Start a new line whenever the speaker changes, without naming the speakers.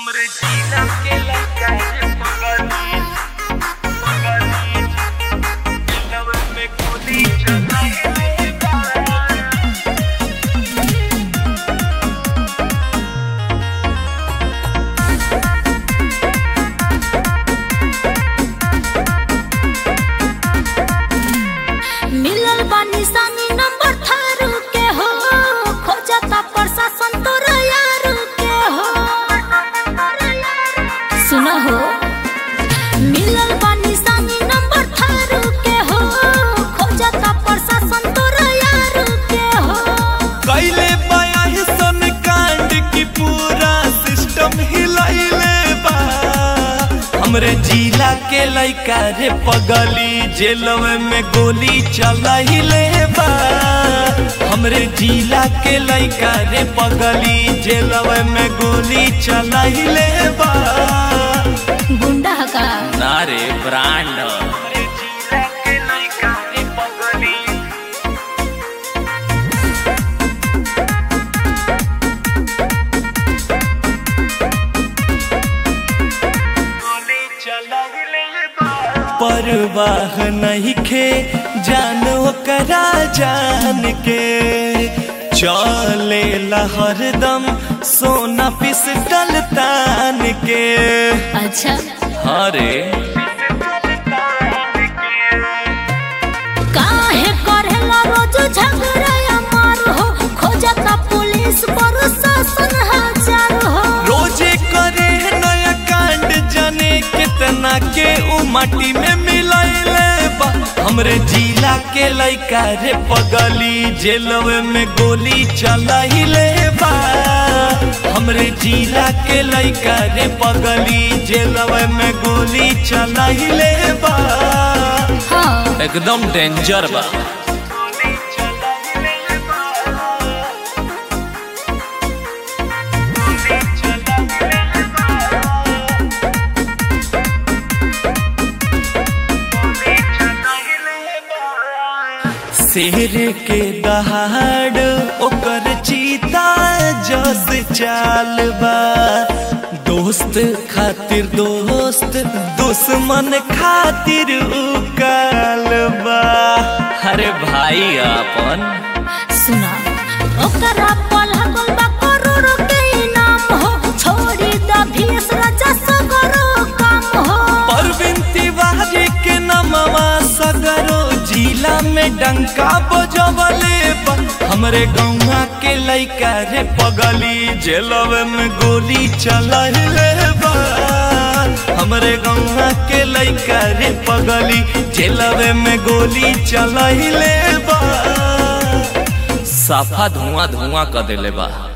हमरे जिला के लड़का रे पगली पगली दिलवा में गोली चलाए बा
मिलल बानी सानी नंबर थारू के हो खोजता प्रशासन तोर यारू के हो सुनो हो मिलल बानी सानी नंबर थारू के हो खोजता प्रशासन तोर यारू के हो
कैले बया सन कांड की पूरा सिस्टम हिलाइले बा हमरे जिला के लइका रे पगली जेलवे में गोली चलाइले बा हमरे जिला के लइका रे पगली जेलवे में गोली चलाइले बा
गुंडा का
ना रे ब्रांड हमरे जिला के लइका रे पगली परवाह नहीं खे जान ओकरा जान के चले हरदम सोना पिस्टल तान के
अच्छा
हरे
काहे करेला रोज झगड़ा मार हो खोजता पुलिस प्रशासन हजार हो
रोजे करे नया कांड जाने कितना के उ माटी में मिलाइले बा हमरे जिला के लइका रे पगली जेलवे में गोली चलाइले बा हमरे जिला के लइका रे पगली जेलवे में गोली चलाइले बा
हाँ
एकदम डेंजर बा शेर के दहाड़ ओकर चीता जस चाल बा दोस्त खातिर दोस्त दुश्मन खातिर उकाल बा अरे भाई अपन
सुना ओकरा पलहगल बा करोड़ों के इनाम हो छोड़ी द भीस राजा सगरो काम हो
परवीन तिवारी के नमवा सगरो जिला में डंका बजवले बा हमरे गौवा के लइका रे पगली जेलवे में गोली चलाइले बा हमरे गौवा के लइका रे पगली जेलवे में गोली चलाइले बा साफा धुआं धुआं कर देले बा